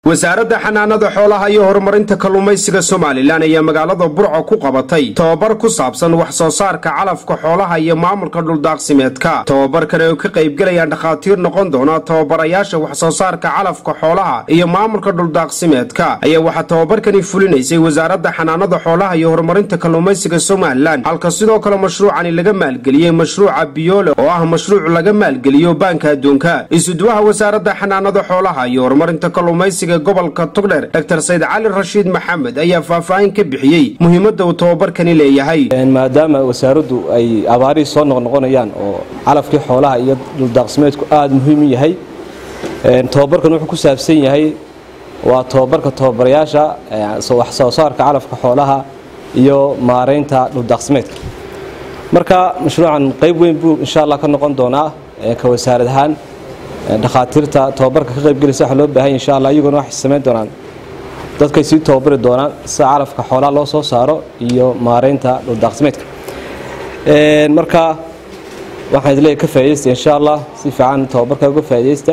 wasaaradda xanaanada xoolaha iyo horumarinta kalluumaysiga somalilan ayaa magaalada burco ku qabatay tobabar ku saabsan wax soo saarka calafka xoolaha iyo maamulka dhuldaaqsimeedka tobabarkan ay ka qaybgelayaan dhakhaatiir noqon doona tababarayaasha wax soo saarka calafka xoolaha iyo maamulka dhuldaaqsimeedka ayaa waxaa tobabarkani fulinaysay wasaaradda xanaanada xoolaha iyo horumarinta kalluumaysiga somalilan halka sidoo kale mashruucani laga maalgeliyey mashruuca biyoole oo ah mashruuc laga maalgeliyo baanka adduunka isuduwaha wasaaradda xanaanada xoolaha iyo horumarinta kalluumaysiga gobolka togdher dr sayd cali rashiid maxamed ayaa faahfaahin ka bixiyey muhiimadda uu tobabarkani leeyahay maadaama wasaaraddu ay abaarihii soo noqnoqonayaan oo calafkii xoolaha iyo dhuldaaqsimeedku aada muhiim u yahay tobabarkan wuxuu ku saabsan yahay waa tobabarka tababarayaasha wax soo saarka calafka xoolaha iyo maaraynta dhuldaaqsimeedka marka mashruucan qayb weyn buu insha allah ka noqon doonaa ka wasaarad ahaan dhakhaatiirta tababarka ka qaybgelaysa waxa loo baahanya insha allah iyaguna waxay samayn doonaan dadkay sii tababari doonaan sida calafka xoolaha loo soo saaro iyo maaraynta dhuldaaqsimeedka marka waxaan idleeyahay ka faaidaysta insha allah si fiican tababarka uga faaidaysta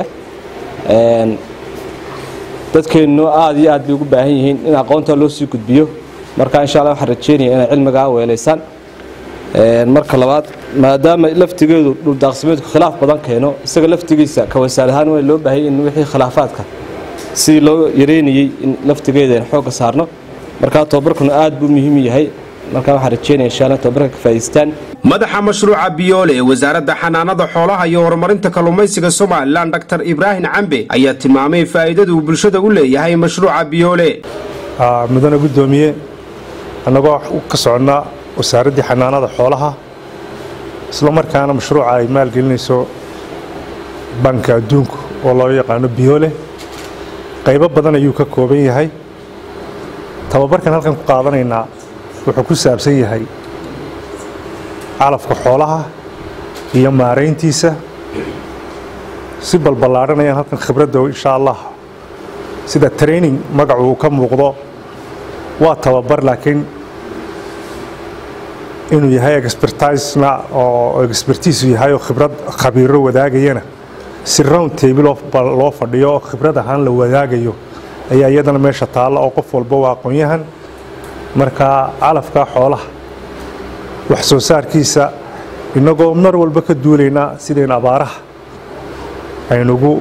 dadkeennu aada iyo aad bay ugu baahan yihiin in aqoonta loo sii gudbiyo marka insha allah waxaan rajeynaya inay cilmigaa weelaysaan marka labaad maadaama laftigeedu dhuldaaqsimeedku khilaaf badan keeno isaga laftigiisa ka wasaar ahaan waa loo baahayay in wixii khilaafaadka sidii loo yareynayey in laftigeeda aan xoogga saarno markaa tobabarkuna aad buu muhiim yahay markaa waxaan rajeynaya insha allah tobabarka ka faa'idaystaan madaxa mashruuca biyoole ee wasaaradda xanaanada xoolaha iyo horumarinta kalluumaysiga somalilan dr ibraahim cambe ayaa tilmaamay faa'iidada uu bulshada u leeyahay mashruuca biyoole mudane guddoomiye annagoo ka soconnaa wasaaraddii xanaanada xoolaha isla markaana mashruuca ay maalgelinayso banka adduunku oo loo yaqaano biyoole qaybo badan ayuu ka kooban yahay tababarkan halkan ku qaadanaynaa wuxuu ku saabsan yahay calafka xoolaha iyo maarayntiisa si balballaadhanayaan halkan khibradda insha allah sida training magacu uu ka muuqdo waa tababar laakiin inuu yahay expertisena oo expertiisu yahay oo khibrad khabiiro wadaagayana si round table loo fadhiyo oo khibrad ahaan la wadaagayo ayaa iyadana meesha taalla oo qof walba waa aqoon-yahan marka calafka xoolaha wax soo saarkiisa innagoo mar walba ka duulaynaa sidayn abaaraha aynugu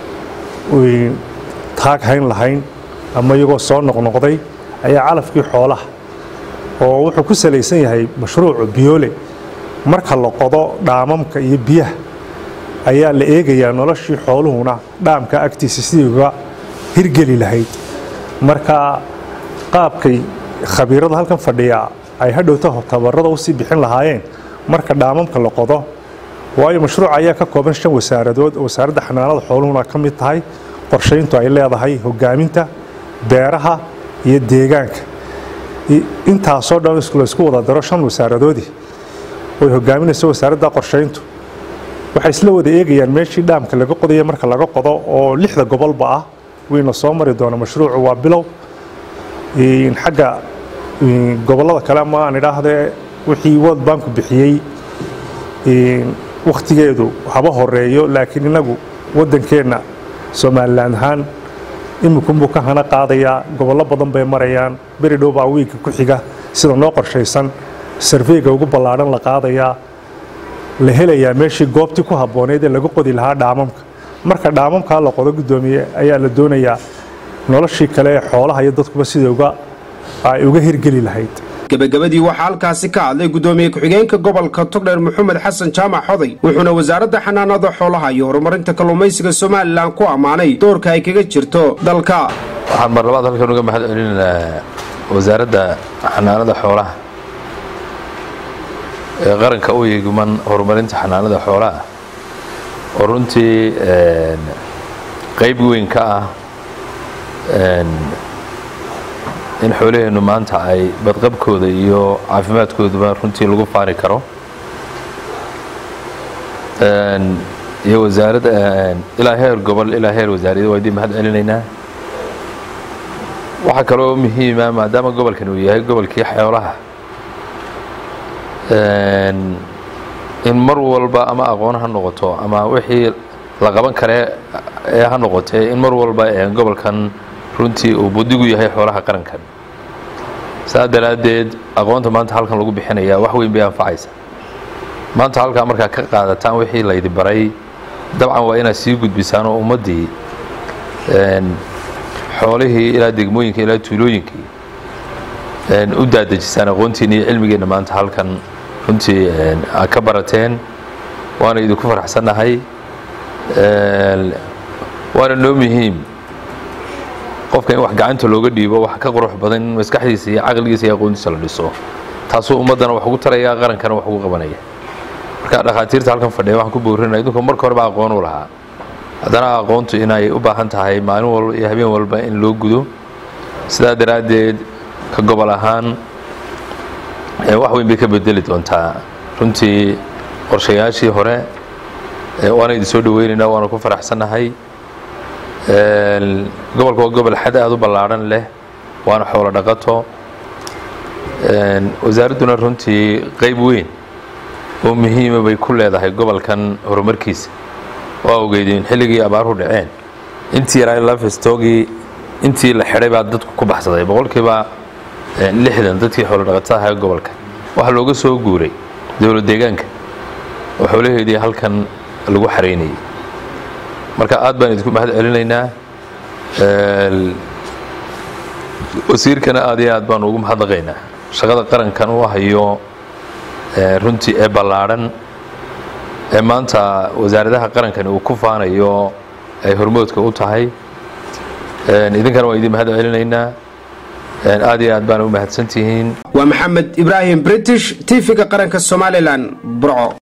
taag hayn lahayn ama iyagoo soo noqnoqday ayaa calafkii xoolaha oo wuxuu ku salaysan yahay mashruucu biyoole marka la qodo dhaamamka iyo biyaha ayaa la eegayaa noloshii xooluhuna dhaamka agtiisa sidii uga hirgeli lahayd marka qaabkay khabiirada halkan fadhiyaa ay hadhowta tabarada usii bixin lahaayeen marka dhaamamka la qodo waayo mashruuc ayaa ka kooban shan wasaaradood wasaaradda xanaanada xooluhuna ka mid tahay qorshayntu ay leedahay hogaaminta beeraha iyo deegaanka intaasoo dhan laysku wada daro shan wasaaradoodii oy hogaaminayso wasaaradda qorshayntu waxay isla wada eegayaan meeshii dhaamka laga qodaya marka laga qodo oo lixda gobolba ah wayna soo mari doona mashruucu waa bilow xagga gobollada kale ama aan idhaahdee wixii world banku bixiyey wakhtigeedu haba horeeyo laakiin inagu waddankeenna somalilan ahaan imikunbuu ka hana qaadayaa gobollo badan bay marayaan beri dhow baa wiigga ku xiga sida noo qorshaysan sarveyga ugu ballaadhan la qaadayaa la helayaa meeshii goobtii ku habbooneyd ee laga qodi lahaa dhaamamka marka dhaamamkaa la qodo guddoomiye ayaa la doonayaa noloshii kale ee xoolaha iyo dadkuba sida ay uga hirgeli lahayd gebagabadii waxaa halkaasi ka hadlay guddoomiye ku-xigeenka gobolka togdheer maxamed xasan jaamac xoday wuxuuna wasaaradda xanaanada xoolaha iyo horumarinta kalluumaysiga somalilan ku ammaanay doorka ay kaga jirto dalka waxaan mar labaad halkan uga mahad celinaynaa wasaaradda xanaanada xoolaha ee qaranka u yeeguman horumarinta xanaanada xoolaha oo runtii qayb weyn ka ah in xoolaheennu maanta ay badqabkooda iyo caafimaadkooduba runtii lagu faani karo iyo wasaaradda ilaa heer gobol ilaa heer wasaariyada waa idiin mahad celinaynaa waxaa kaloo muhiima maadaama gobolkan uu yahay gobolkii xoolaha in mar walba ama aqoon ha noqoto ama wixii la qaban kare ee ha noqotee in mar walba gobolkan runtii uu budigu yahay xoolaha qarankan saa daraaddeed aqoonta maanta halkan lagu bixinayaa wax weyn bay anfacaysa maanta halkaa markaa ka qaadataan wixii laydi baray dabcan waa inaad sii gudbisaan oo ummaddii xoolihii ilaa degmooyinka ilaa tuulooyinkii u daadejisaan aqoontiina iyo cilmigeenna maanta halkan runtii aad ka barateen waana idinku faraxsannahay waana noo muhiim qofka in wax gacanta looga dhiibo wax ka qurux badan in maskaxdiisa iyo caqligiisa iyo aqoontiisa la dhiso taasuu ummaddana wax ugu taraya qarankana wax ugu qabanaya marka dhakhaatiirta halkan fadhiya waxaan ku boorinaya idinku marka horeba aqoon u lahaa haddana aqoontu inay u baahan tahay maalin walba iyo habeen walba in loo gudo sidaa daraaddeed ka gobol ahaan wax weyn bay ka bedeli doontaa runtii qorshayaashii hore waana idin soo dhaweynaynaa waana ku faraxsannahay gobolka waa gobol xad aada u ballaadhan leh waana xoolo dhaqato wasaaradduna runtii qayb weyn oo muhiima bay ku leedahay gobolkan horumarkiisa waa ogeydeen xilligii abaaruhu dhaceen intii yaraa lafestoogii intii la xidhay baa dadku ku baxsaday boqolkiiba lixdan dadkii xoolo dhaqatada ahaa gobolka waxaa looga soo guuray dowlad deegaanka oo xoolaheedii halkan lagu xaraynayay marka aad baan idinku mahad celinaynaa wasiirkana aad iyo aad baan ugu mahadnaqaynaa shaqada qarankan u hayo runtii ee ballaadhan ee maanta wasaaradaha qarankani uu ku faanayo ay hormoodka u tahay idinkana waan idin mahad celinaynaa aad iyo aad baana u mahadsantihiin waa maxamed ibraahim british tv-ga qaranka somalilan burco